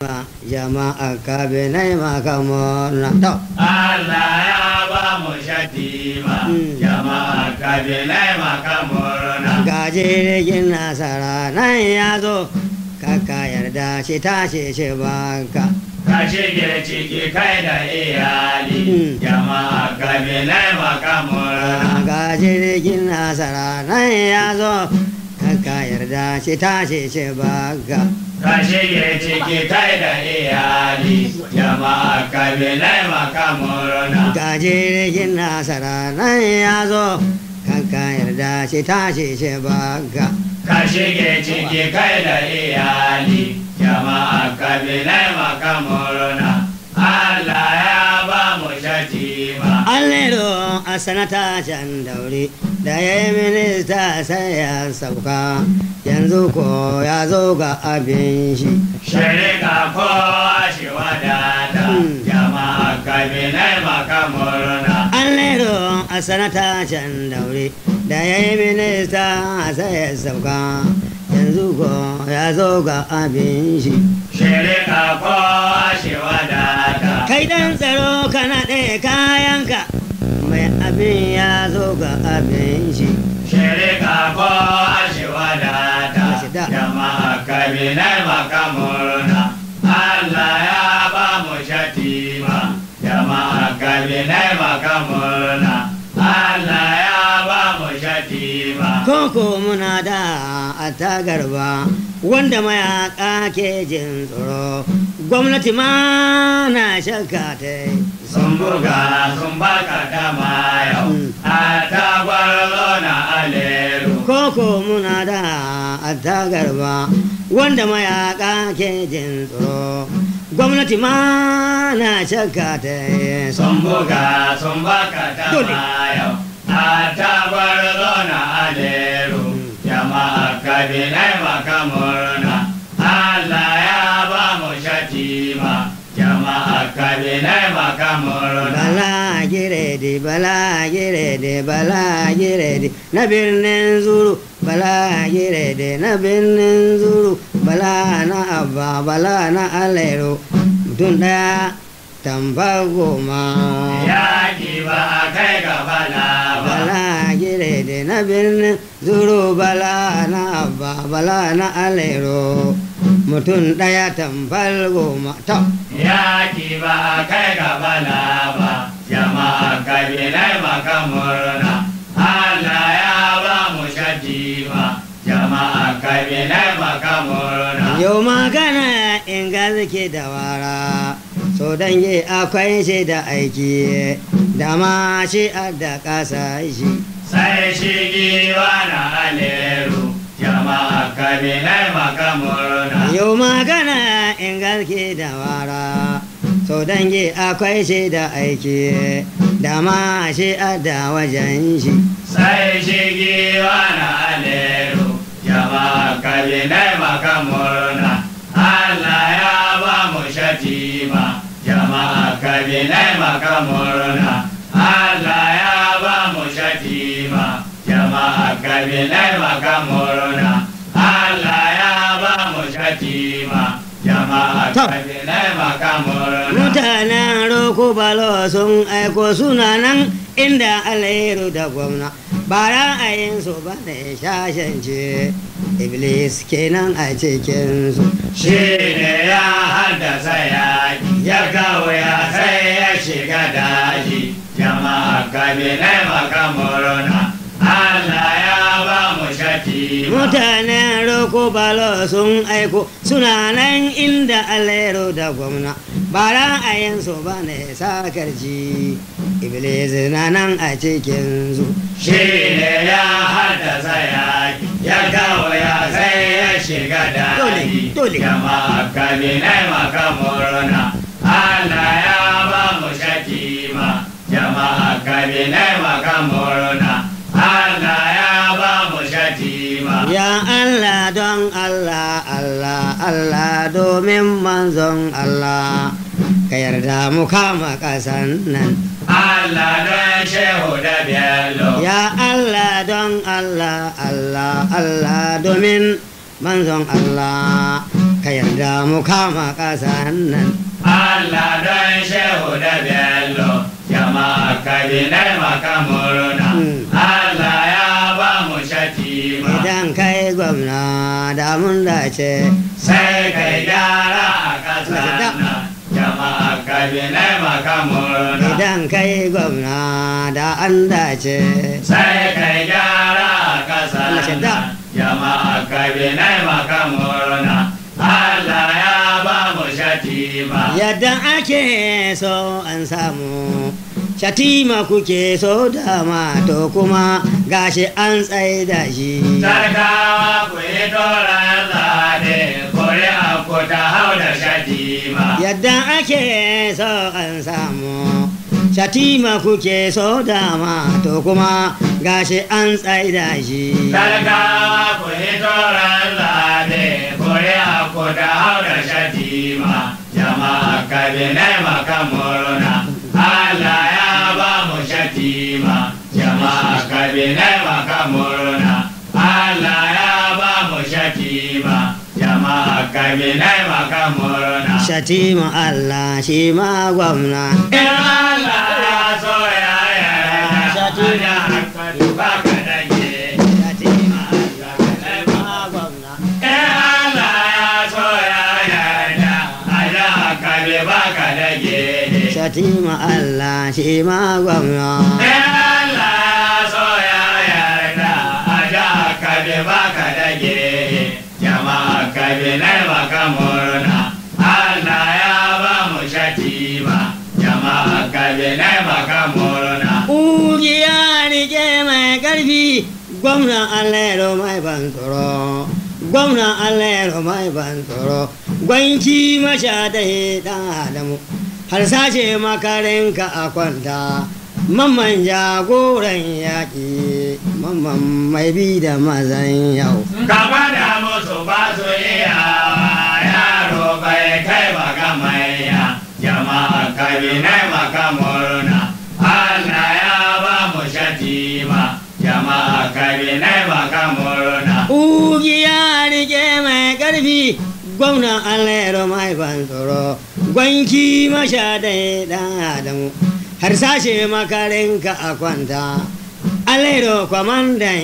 jama'a kabinai makamona to Allah ya ba mu shatima Mm. jama'a kabilai maka murna ga jirgin nasara nan ya zo kaka yarda shi tashi shi baka ka shige ciki kai da iyali Mm. jama'a kabilai maka murna ga jirgin nasara nan ya zo kaka yarda shi tashi shi baka ka shige ciki kai da iyali jama'a kabilai maka murna ga jirgin nasara nan ya zo kaka yarda shi tashi shi baka ka shige ciki kai da iyali jama'a kabilai maka murna Allah ya ba mu shatima Allero a sanata can daure da ya yi minista sai ya sauka yanzu ko ya zo ga abin shi. Shirika kowa shi wadata Mm. jama'a kabilai maka murna Allero a sanata can daure da ya yi minista sai ya sauka yanzu ko ya zo ga abin shi. Shirika kowa shi wadata Kai dan tsaro kana ɗaya kayanka mai abin ya zo ga abin shi. Shirika kowa shi wadata Shida. jama'a kabilai maka murna Allah ya ba mu shatima jama'a kabilai maka murna Allah ya ba mu shatima Koko muna da a tagarba wanda mayaka ke jin tsoro gwamnati ma na shakka ta yi. sun buga sun baka dama yau Mm. a tagwarlo na aleru Koko muna da a tagarba wanda mayaka ke jin tsoro gwamnati ma na shakka ta yi. sun buga sun baka Dole. dama yau a tagwarlo na aleru jama'a kabilai maka murna Allah ya ba mu shatima jama'a kabilai maka murna Bala giredi, bala giredi, bala giredi na birnin zuru, bala giredi na birnin zuru, bala na abba, bala na alero, mutum ɗaya tamba goma. Yaƙi ba a kai ga bala ba Bala giredi na birnin zuru, bala na abba, bala na alero, mutum ɗaya tambal goma. To, Yaƙi ba a kai ga bala ba, jama'a kabilai maka murna. Allah ya ba mu shatima, jama'a kabilai maka murna. Yau magana in ke da wara, so dange akwai shi da aiki, da ma shi da ƙasa shi. Sai shi giwa na aleru, jama'a kabilai maka murna. Yau magana in ke da wara, so dange akwai shi da aiki, da ma shi da wajen shi. Sai shi giwa na aleru, jama'a kabilai maka murna. Allah ya ba mu shatima, jama'a kabilai maka murna. Allah ya ba mu shatima, jama'a kabilai maka murna. Allah ya ba mu shatima, jama'a To. kabilai maka murna. Mutanen Roko Balo sun aiko suna nan inda alheru da gwamna. Ba ra'ayinsu ba ne shashance, Iblis kenan a cikinsu. shi ne ya haddasa yaƙi ya kawo ya sai ya shiga daji jama'a kabilai maka murna Allah ya ba mu shaki Mutanen Roko Balo sun aiko suna nan inda alheru da gwamna. Ba ra'ayinsu ba ne sakarci, Iblis na nan a cikinsu. shi ne ya haddasa yaƙi ya kawo ya sai ya shiga daji Dole, dole. jama'a kabilai maka murna Allah ya ba mu shaki ma jama'a kabilai maka murna Allah ya ba mu shaki ma Ya Allah don Allah, Allah, Allah domin manzon Allah, ka yarda mu kama ƙasan nan. Allah don shehu da bello Ya Allah don Allah, Allah, Allah domin manzon Allah, ka ka yarda mu kama ƙasa nan Allah don shehu da bello jama'a kabinai maka murna Mm. Allah ya ba mu shatima idan kai gwamna da mun dace sai kai gyara a ƙasa Lada. nan jama'a kabinai maka murna idan kai gwamna da an dace sai kai gyara a ƙasa Lada. nan jama'a kabinai maka murna Allah ya ba mu shatima yadda ake so an samu shatima kuke so dama to kuma gashi an tsaida shi Sarkawa ku yi doron zaɗe, kuri'a ku ta hau da shatima. yadda ake so an samu shatima kuke so dama to kuma gashi an tsaida shi Sarkawa ku yi doron zaɗe, kuri'a ku ta hau da shatima. Jama'a kabinai maka murna, Allah ya ba mu shatima. Jama'a kabinai maka murna, Allah ya ba mu shatima. Jama'a kabinai maka murna. shatima Allah shi ma gwamna In Allah ya so ya yarda, Shatima. ana hankali ba ka dage. shatima Allah shi ma gwamna In Allah ya so ya yarda, ana hankali ba ka dage. shatima Allah shi ma gwamna In Allah ya so ya yarda, ana hankali ba ka dage. Jama'a kabinai maka murna, Allah ya ba mu shatima. Jama'a kabinai maka murna. Ƙugiya rike mai ƙarfi gwamnan allero mai ban tsoro gwamnan allero mai ban tsoro gwanki masha da ɗan adamu har sace makarinka a kwanta mamman jagoran yaƙi mamman mai bi da mazan yau Gaba da musu ba su iyawa yaro bai kai ba ga maiya jama'a kabinai maka murna Allah ya ba mu shatima jama'a kabinai maka murna Ƙugiya rike mai ƙarfi gwamnan allero mai ban tsoro gwanki masha da ɗan adamu har sashe makarinka a kwanta allero kwamandan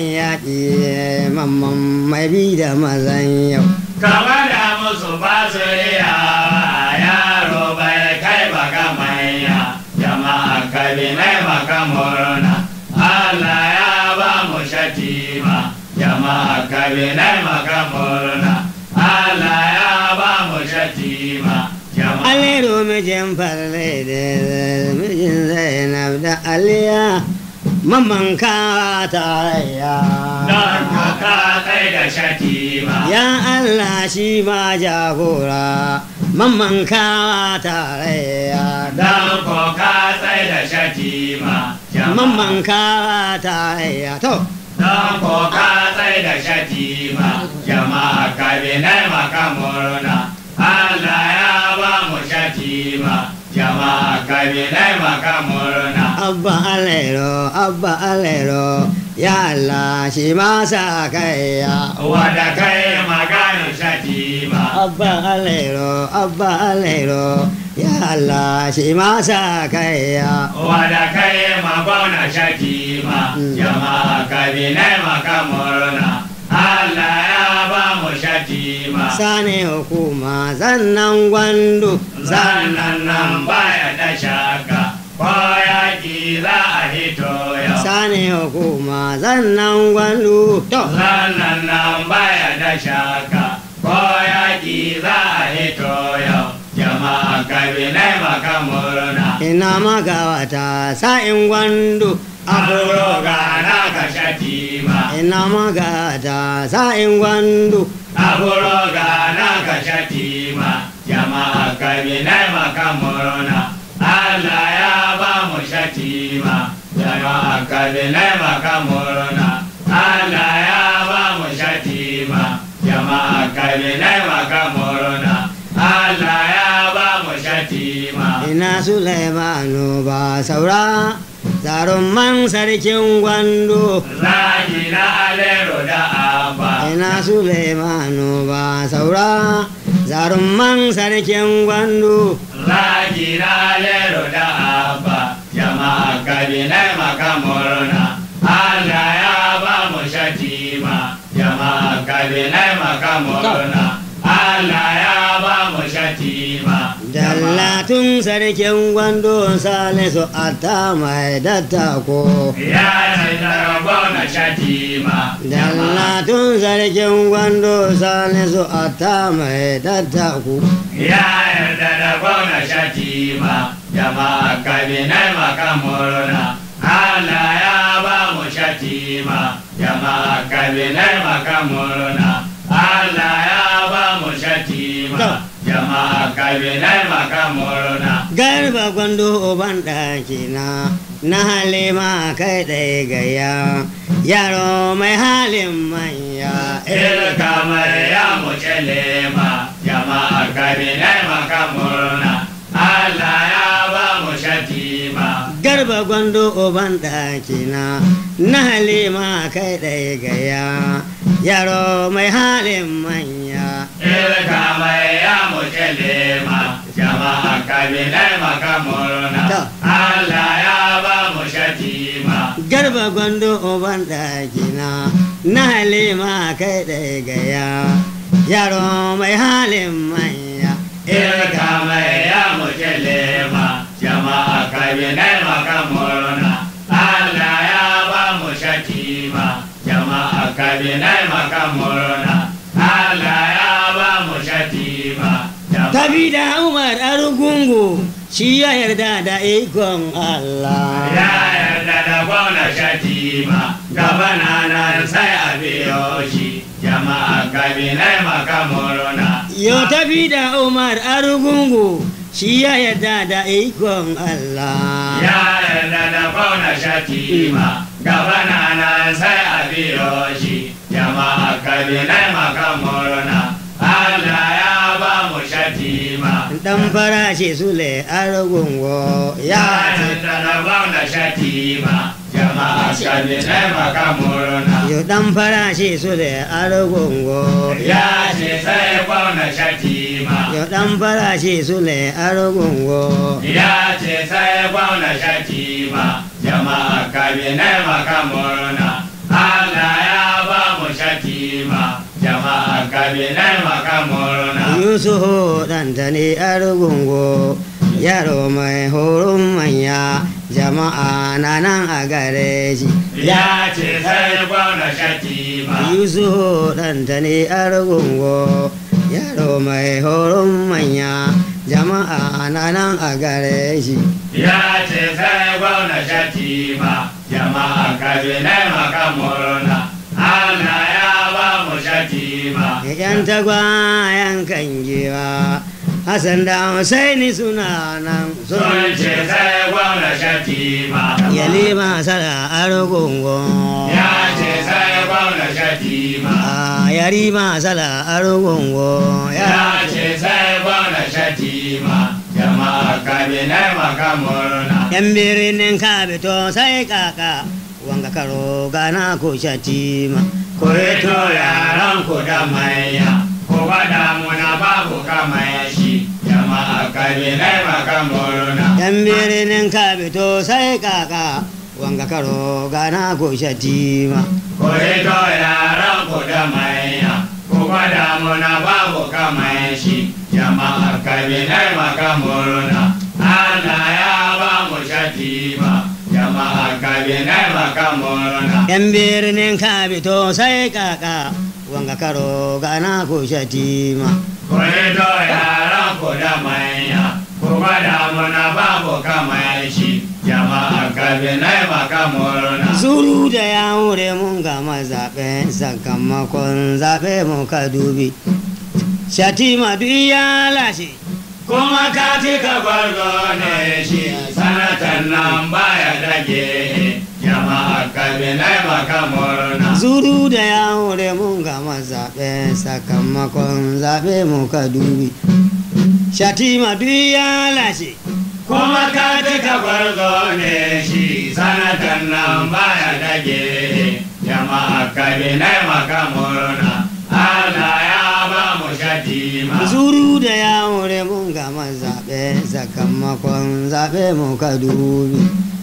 yaƙi mamman mai bi da mazan yau Gaba da musu ba su iyawa yaro bai kai ba ga maiya jama'a kabinai maka murna Allah ya ba mu shatima jama'a kabinai maka murna Allah ya ba mu shatima jama'a allero mijin farle da mijin zainab da aliya mamman ka tarayya don ka ka kai da shatima Ya Allah shi ma jagora, mamman kawa tarayya don ko ka sai da shatima jama'a Mamman kawa tarayya to, don ko ka sai da shatima jama'a kabinai maka murna Allah ya ba mu shatima jama'a kabinai maka murna Abba Alero, Abba Alero, ya Allah shi ma sa kaiya. wada kai maganin shatima Abba Alero, Abba Alero, ya Allah shi ma sa kaiya. wada kai magana shatima jama'a kabinai maka murna Allah ya ba mu shatima Sane hukuma zannan gwandu, zannan nan baya da shaka ko yaki za a hito yau Sane hukuma zannan gwandu to. zannan nan baya da shaka ko yaki za a hito yau jama'a kabinai maka murna Ina magawata sa'in gwandu aburo gana ka shatima Ina magata sa'in gwandu aburo gana ka shatima jama'a kabinai maka murna Allah ya ba mu shatima jama'a kabinai maka murna Allah ya ba mu shatima jama'a kabinai maka murna Allah ya ba mu shatima Ina Sulaimanu ba saura Tsaron man sarkin gwandu zaki na alero da abba Ina Sulaimanu ba saura zarumman sarkin gwandu Zaki na lero da abba jama'a kabinai maka murna Allah ya ba mu shatima jama'a kabinai maka murna Allah ya ba mu shatima dallatun sarkin gwandu salisu ata mai dattako ya ce na shatima dallatun sarkin gwandu salisu ata mai dattako ya yarda da gwamna shatima jama'a kabinai maka murna Allah ya ba mu shatima jama'a kabinai maka murna Allah ya ba mu shatima jama'a kabinai maka murna garba gwando uban ɗakina na halima kai ɗaya gaya yaro mai halin manya Ilka mai ya mu lema jama'a kabinai maka murna Allah ya ba mu shatima garba gwando uban ɗakina na halima kai ɗaya gaya yaro mai halin manya Ilka mai ya mu lema jama'a kabinai maka murna Ta. Allah ya ba mu shatima garba gwando uban ɗakina na halima kai ɗaya gaya yaro mai halin manya Ilka mai ya mu lema jama'a kabinai maka murna Allah ya ba mu shatima jama'a kabinai maka murna Allah ya ba mu shatima jama'a tabi da umar arugungu shi ya yarda da ikon Allah Ya yarda da gwamna shatima gabana nan sai a biyo shi jama'a kabinai maka murna. Yo tafi da Umar Arugungu shi ya yarda da ikon Allah. Ya yarda da gwamna shatima gabana nan sai a biyo shi jama'a kabinai maka murna. Allah ya ba mu shatima. Dan farashi Sule Arugungu Ya ya yarda da gwamna shatima jama'a kabinai maka murna. Yo dan farashi Sule Arugungu Ya ce sai kwauna shatima. Yo dan farashi Sule Arugungu Ya ce sai kwauna shatima. Jama'a kabinai maka murna. Allah ya ba mu shatima. Jama'a kabinai maka murna. Yusufu ɗantani Arugungu yaro mai horon manya jama'a na nan a gare shi. Ya ce sai kwauna shatima. Yusufu ɗantani Arugungu yaro mai horon manya jama'a na nan a gare shi. Ya ce sai kwauna shatima. Jama'a kabinai maka murna. Allah ya ba mu shatima. Yan tagwayen kan giwa Hassan da Husaini suna nan Sun sun ce sai kwauna shatima. Yalima sala Arugungu Ya ce sai kwauna shatima. a yarima sala Arugungu ya Ya ce sai kwauna shatima. Jama'a kabinai maka murna. yan birnin kabito sai kaka wanga karo gana ko shatima Ku rito yaran ku da manya. Ku gwada muna babu kamar shi. Jama'a kabinai maka murna. yan birnin kabito sai kaka wanga karo gana ko shatima Ku rito yaran ku da manya. Ku gwada muna babu kamar shi. Jama'a kabinai maka murna. Allah ya ba mu shatima. Jama'a kabinai maka murna. yan birnin kabito sai kaka wanga karo gana ko shatima Ku rito yaran ku da manya. Ku gwada muna babu kamar shi. Jama'a kabinai maka murna. Zuru da ya wure mun gama zaɓe sakamakon zaɓe muka dubi. Shatima duk ya lashe. kuma ka cika gwarzo ne shi sanatan nan baya dage jama'a kabinai maka murna Zuru da ya wure mun gama zaɓe sakamakon zaɓe muka dubi. Shatima duk ya lashe. kuma ka cika gwarzo ne shi sanatan nan baya dage jama'a kabinai maka murna Allah ya ba mu shati shatima zuru da yawure mun gama zaɓe sakamakon zaɓe muka dubi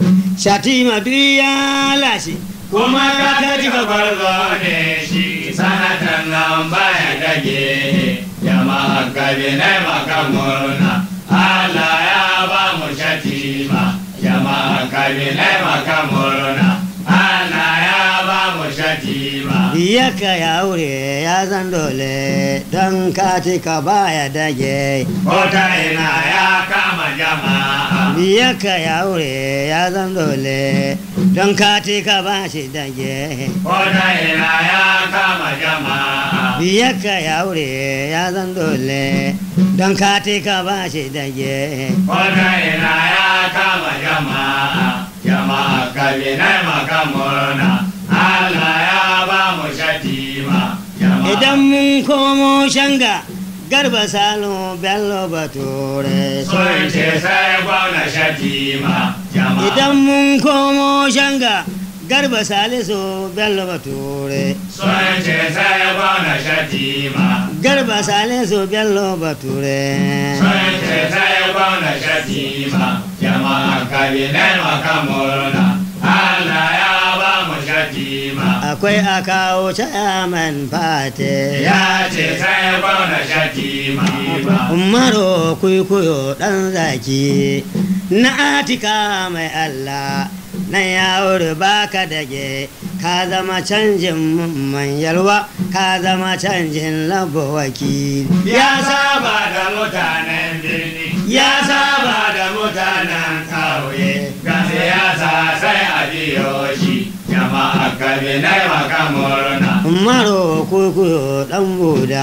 shatima duk ya lashe kuma ka cika gwarzo ne shi sanatan nan baya dage jama'a kabinai maka murna Allah ya ba mu shatima jama'a kabinai maka murna Allah ya ba mu shatima biyaka yawure ya zan dole don katika baya dage Kota ina ya kama jama'a biyaka yawure ya zan dole don katika ba shi dage Kota ina ya kama jama'a biyaka yawure ya zan dole don katika ba shi dage Kota ina ya kama jama'a jama'a kabinai maka murna Allah ya ba mu shatima jama'a idan mun komo shanga garba salo bello bature sun ce sai gwamna shatima jama'a idan mun komo shanga garba salisu bello bature sun ce sai gwamna shatima garba salisu bello bature sun ce sai gwamna shatima jama'a kabinai maka murna Allah ya ba mu shatima akwai a kawo chairman fate ya ce sai gwamna shatima ba umaru kuikuyo dan zaki na atika mai allah na yawon baka dage ka zama canjin man yalwa ka zama canjin labo wakili ya saba da mutanen birni ya saba da mutanen kauye ga siyasa sai a biyo shi jama'a kabinai maka murna umaru kuikuyo dan buda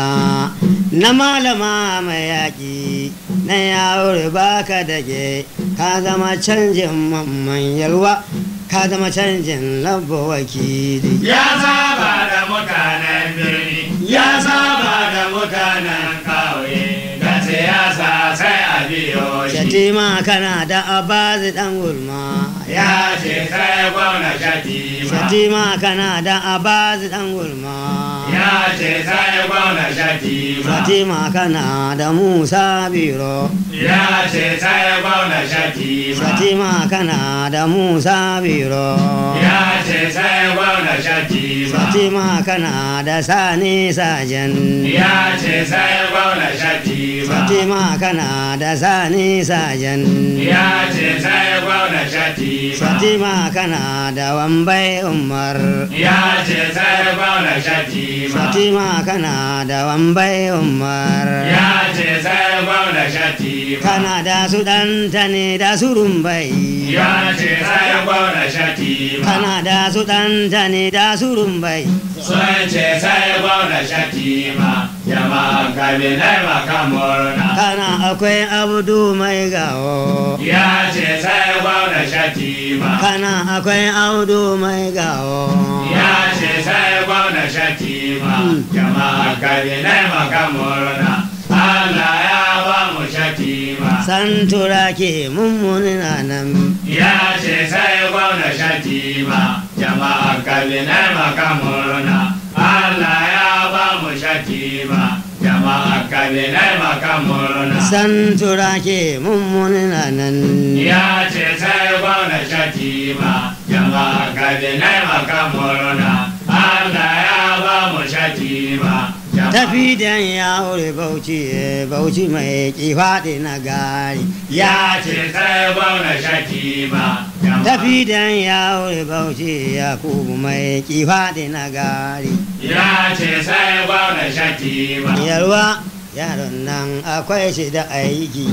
na malama mai yaƙi na yawon baka dage ka zama canjin man yalwa ka zama canjin labo wakili ya saba da mutanen birni ya saba da mutanen kauye ga siyasa sai a biyo shi shatima kana da abazi dan gulma ya ce sai gwamna shatima shatima kana da abazi dan gulma ya ce sai gwamna shatima shatima kana da musa biro ya ce sai gwamna shatima shatima kana da musa biro ya ce sai gwamna shatima shatima kana da sani sajan ya ce sai gwamna shatima shatima kana da sani sajan ya ce sai gwamna shatima shatima kana da wambai umar ya ce sai gwamna shatima shatima kana da wambai umar ya ce sai gwamna shatima kana da su ɗanta ne da su rumbai ya ce sai gwamna shatima kana da su ɗanta ne da su rumbai sun ce sai gwamna shatima jama'a kabinai maka murna kana akwai abdu mai gawo ya ce sai gwamna shatima kana akwai abdu mai gawo ya ce sai gwamna shatima jama'a kabinai maka murna Allah ya ba mu shatima santura ke mummunin nan ya ce sai gwamna shatima jama'a kabinai maka murna Allah ya ba mu shatima jama'a kabinai maka murna santura ke mummunin nan ya ce sai gwamna shatima jama'a kabinai maka murna Allah ya ba mu shatima jama'a tafi dan ya wuri bauchi bauchi mai kifaɗi na gari ya ce sai gwamna shatima jama'a tafi dan ya wuri bauchi yakubu mai kifaɗi na gari ya ce sai gwamna shatima yalwa yaron nan akwai shi da aiki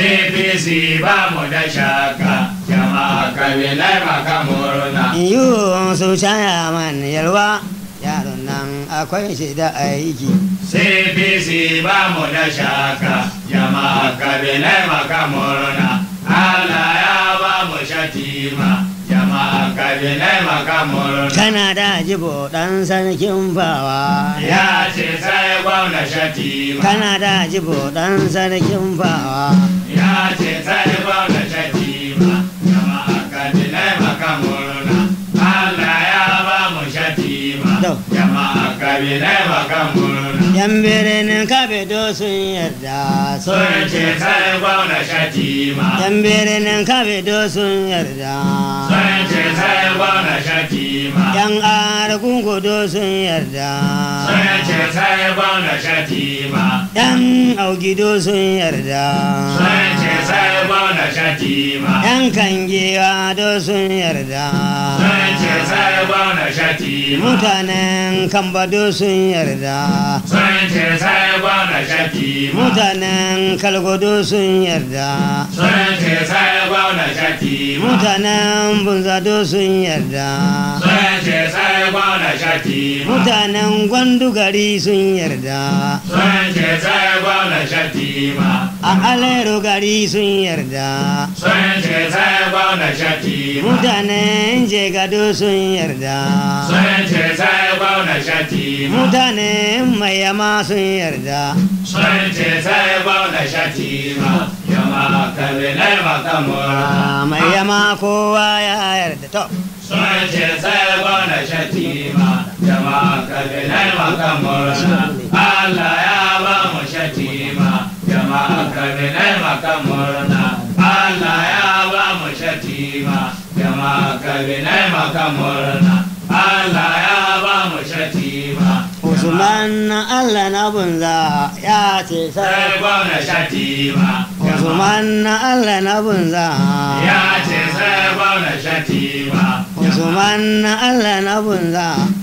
CPC ba mu da shaka jama'a kabilai maka murna yiwu su shaya man yalwa yaron nan akwai shi da aiki CPC ba mu da shaka jama'a kabilai maka murna Allah ya ba mu shatima jama'a kabilai maka murna kana da jibo dan sarkin bawa ya ce sai gwamna shatima kana da jibo dan sarkin bawa ya ce sai gwamna shatima jama'a kabilai maka murna Allah ya ba mu shatima To. jama'a kabilai maka murna yan birnin kabedo sun yarda sun ce sai gwamna shatima yan birnin kabedo sun yarda sun ce sai gwamna shatima yan argungudo sun yarda sun ce sai gwamna shatima yan augido sun yarda sun ce sai gwamna shatima yan kangewa do sun yarda sun ce sai gwamna shatima mutanen kambado sun yarda sun ce sai gwamna shatima mutanen kalgodo sun yarda sun ce sai gwamna shatima mutanen bunzado sun yarda sun ce sai gwamna shatima mutanen gwandugari sun yarda sun ce sai gwamna shatima a alero gari sun yarda sun ce sai gwamna shatima mutanen jegado sun yarda sun ce sai gwamna shatima mutanen mayama sun yarda sun ce sai gwamna shatima yamma kabilai makamura a mayama kowa ya yarda to sun ce sai gwamna shatima yamma kabilai makamura Allah ya ba mu shatima yamma kabilai makamura Allah ya ba mu shatima yamma kabilai makamura Allah ya ba mu shatima usman na allah na bunza ya ce sai sai gwamna shatima usman na allah na bunza ya ce sai gwamna shatima usman na allah na bunza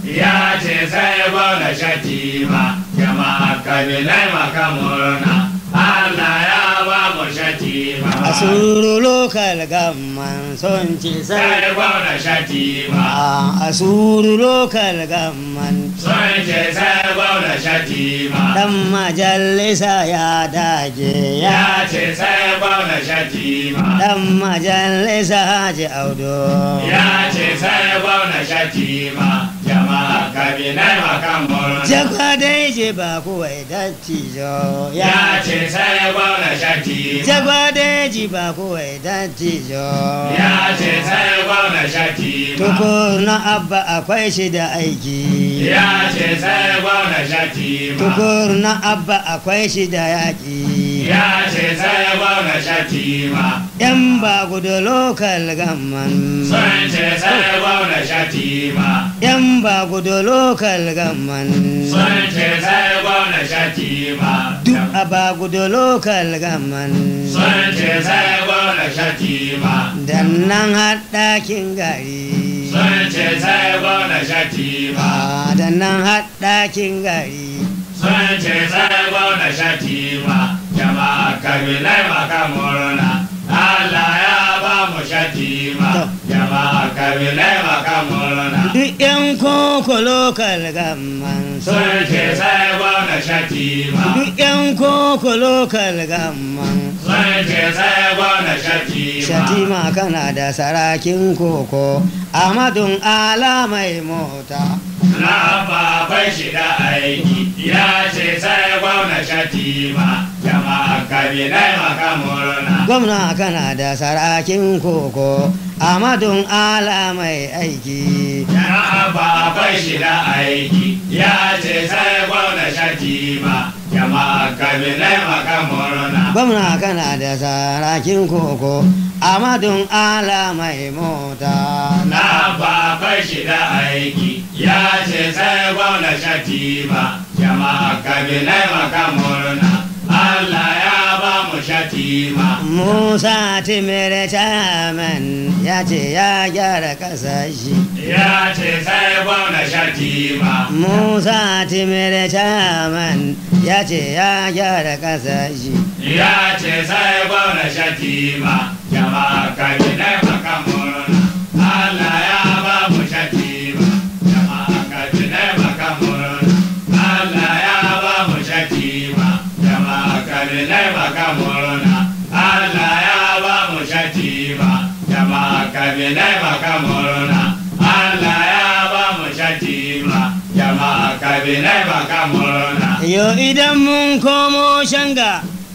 ya ce sai gwamna shatima jama'a kabilai makamurna Allah ya ba mu shatima a suru lokal gamman son ce sai sai gwamna shatima a suru lokal gamman sun ce sai gwamna shatima dan majalisa ya dage ya ya ce sai gwamna shatima dan majalisa haji audo ya ce sai gwamna shatima jama'a kabilai makamurna jagwa dai je ba kuwai dattijo ya ya ce sai gwamna shatima jagwa dai ji ba kuwai dattijo ya ce sai gwamna shatima tukur na abba akwai shi da aiki ya ce sai gwamna shatima tukur na abba akwai shi da yaƙi ya ce sai gwamna shatima yan ba gudu lokal gamman sun ce sai gwamna shatima yan ba gudu lokal gamman sun ce sai gwamna shatima duk a ba gudu lokal gamman sun ce sai gwamna shatima dan nan haɗakin gari sun ce sai gwamna shatima a dan nan haɗakin gari sun ce sai gwamna shatima jama'a kabilai makamurna Allah ya ba mu shatima jama'a kabilai makamurna duk yan koko lokal gamman sun ce sai gwamna shatima duk yan koko lokal gamman sun ce sai gwamna shatima shatima kana da sarakin koko amadun ala mai mota na babai shi da aiki ya ce sai gwamna shatima jama'a kabilai makamurna gwamna kana da sarakin koko amadun ala mai aiki Jama'a babai shi da aiki ya ce sai gwamna shatima jama'a kabilai makamurna gwamna kana da sarakin koko amadun ala mai mota na babai shi da aiki ya ce sai gwamna shatima jama'a kabilai makamurna Allah ya ba mu shatima musa timire chairman ya ce ya gyara kasashe ya ce sai gwamna shatima musa timire chairman ya ce ya gyara kasashe ya ce sai gwamna shatima jama'a kabilai makamurna Allah ya ba mu shatima jama'a kabilai makamurna Allah ya ba mu shatima jama'a kabilai makamurna Allah ya ba mu shatima jama'a kabilai makamurna Allah ya ba mu shatima jama'a kabilai makamurna yo idan mun komo shanga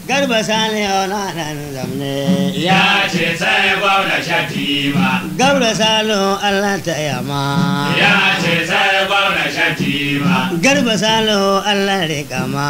garba sale na nan zamne ya ce sai gwamna shatima garba salo Allah ta yama ya ce sai gwamna shatima garba salo Allah rikama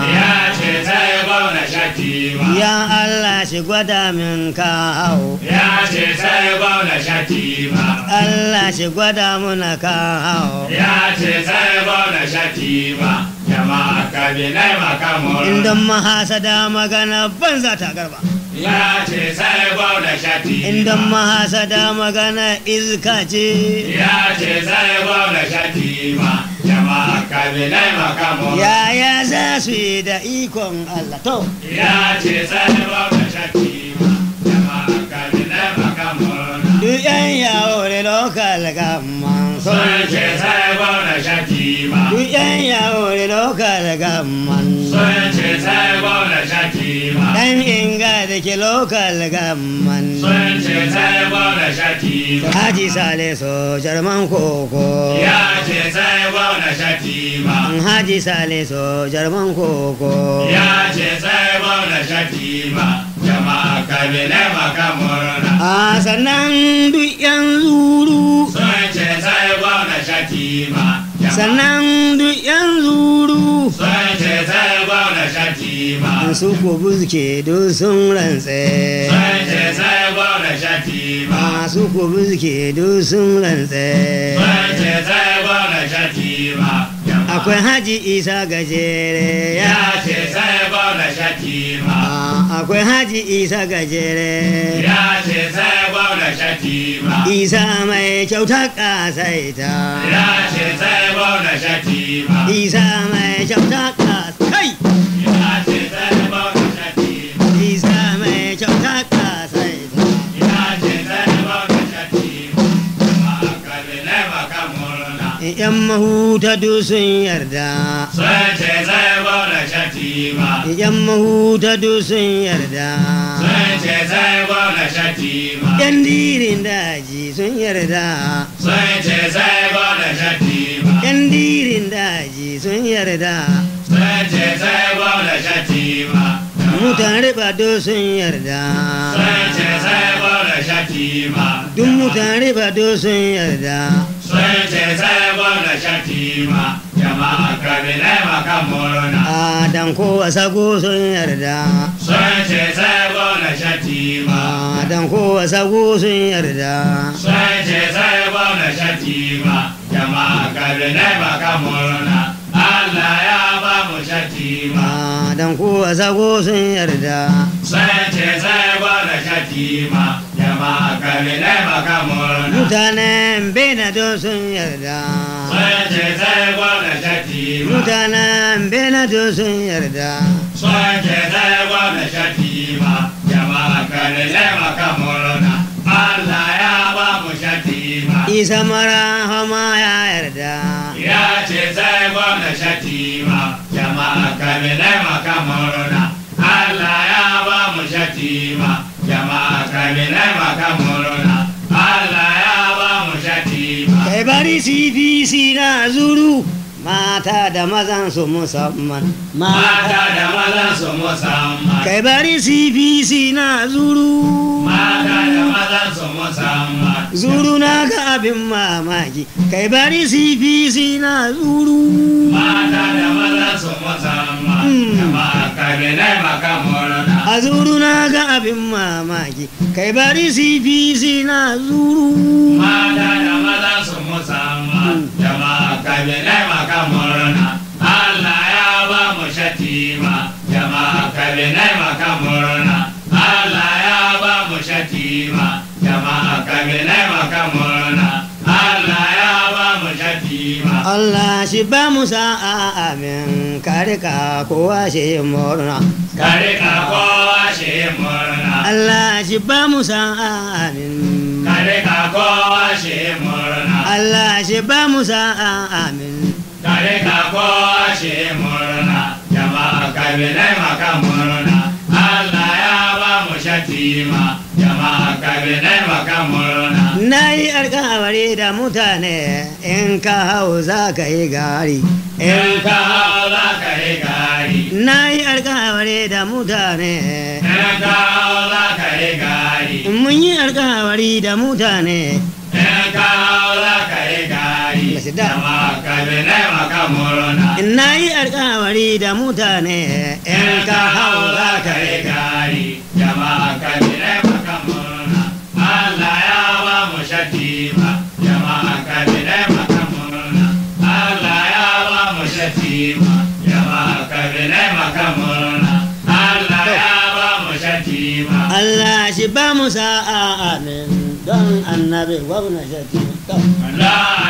ya ce sai gwamna shatima ya Allah shi gwada min kawo ya ce sai gwamna shatima Allah shi gwada muna kawo ya ce sai gwamna shatima jama'a kabinai makamur inda mahasada magana banza ta garba ya ce sai gwamna shatima inda mahasada magana iska ce ya ce sai gwamna shatima jama'a kabinai makamur yaya za su yi da ikon Allah to ya ce sai gwamna shatima jama'a kabinai makamur duk yan yawo da lokal gamman sun sun ce sai gwamna shatima duk yan yawo da lokal gamman sun ce sai gwamna shatima dan inga da ke lokal gamman sun ce sai gwamna shatima Haji Sale so jarman koko ya ce sai gwamna shatima Haji Sale so jarman koko ya ce sai gwamna shatima jama'a kabinai makamurna a sannan duk yan zuru sun ce sai gwamna shatima jama'a sannan duk yan zuru sun ce sai gwamna shatima su ku buske duk sun rantse sun ce sai gwamna shatima masu ku buske duk sun rantse sun ce sai gwamna shatima jama'a akwai haji isa gajere ya ya ce sai gwamna shatima Ah, akwai haji isa gajere ya ce sai gwamna shatima isa mai kyauta kasaita ya ce sai gwamna shatima isa mai kyauta kasai ya ce sai gwamna shatima isa mai kyauta kasaita ya ce sai gwamna shatima jama'a kabinai makamurna yan mahuta duk sun yarda sun ce sai gwamna shatima yan mahuta duk sun yarda sun ce sai gwamna shatima yan dirin daji sun yarda sun ce sai gwamna shatima yan dirin daji sun yarda sun ce sai gwamna shatima mutan riba duk sun yarda sun ce sai gwamna shatima duk mutan riba duk sun yarda sun ce sai gwamna shatima jama'a kabinai makamurna a dan kowa sago sun yarda sun ce sai gwamna shatima a dan kowa sago sun yarda sun ce sai gwamna shatima jama'a kabinai makamurna Allah ya ba mu shatima a dan kowa sago sun yarda sun ce sai gwamna shatima jama'a kabinai makamurna mutanen bena duk sun yarda sun ce sai gwamna shatima mutanen bena duk sun yarda sun ce sai gwamna shatima jama'a kabinai makamurna Allah ya ba mu shatima isa mara hama ya yarda ya ce sai gwamna shatima jama'a kabinai makamurna Allah ya ba mu shatima jama'a kabinai makamurna Allah ya ba mu shatima kai bari cpc na zuru mata da mazan su musamman mata da maza su musamman kai bari cpc na zuru mata da maza su musamman zuru na ga abin mamaki kai bari cpc na zuru mata da maza su musamman Mm. jama'a kabinai makamurna a zuru na ga abin mamaki kai bari cpc na zuru mata da maza su musamman jama'a kabinai makamurna Allah ya ba mu shatima jama'a kabinai makamurna Allah ya ba mu shatima jama'a kabinai makamurna Allah ya ba mu shatima Allah shi ba mu sa'a amin kare ka kowa shi murna kare ka kowa shi murna Allah shi ba mu sa'a amin kare ka kowa shi murna Allah shi ba mu sa'a amin kare ka kowa shi murna jama'a kabinai maka murna Allah ya ba mu shatima jama'a kabinai maka murna na yi alkawari da mutane in ka hau za ka yi gari in in ka ka hau za ka yi gari na yi alkawari da mutane in ka hau za ka yi gari mun yi alkawari da mutane in ka hau za ka yi gari Masih dah. jama'a kabinai maka murna na yi alkawari da mutane in ka hau za ka yi gari jama'a kabinai maka murna Allah ya ba mu shatima jama'a kabinai maka murna Allah ya ba mu shatima jama'a kabinai maka murna Allah ya ba mu shatima Allah shi ba mu sa'a amin don annabi gwamna shati Allah